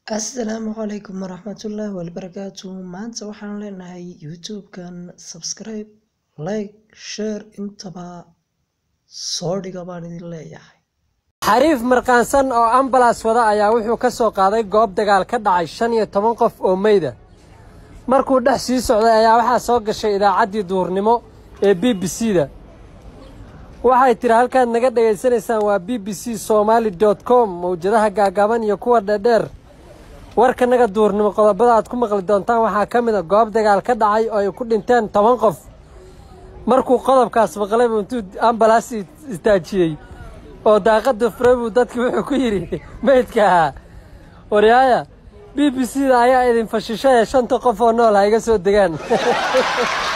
Asalaamu calaykum waraxmatullaahi wabarakaatu maanta waxaan leenahay youtube-kan subscribe like share intaba soo dhiga baan idin leeyahay xariif markaansan oo ambalas wada ayaa wuxuu ka soo qaaday goob dagaal ka dhacay shan iyo toban qof oo meyda markuu dhex sii socday ayaa waxaa soo gashay idaacaddii duhurnimo ee b b c da waxay tidhi halkaad naga dhegaysanaysaan waa b b c somaali dot com mawjadaha gaagaaban iyo kuwa dheerdheer warkanaga duurnimo qodobada aad ku maqli doontaan waxaa ka mid a goob dagaal ka dhacay oo ay ku dhinteen toban qof markuu qodobkaas maqlaybu intuu ambalaas istaajiyey oo daaqadda furay buu dadkii wuxuu ku yidhi meydka ahaa waryaaya b b c da ayaa idin fashishay ee shanta qof oo nool ha iga soo degaan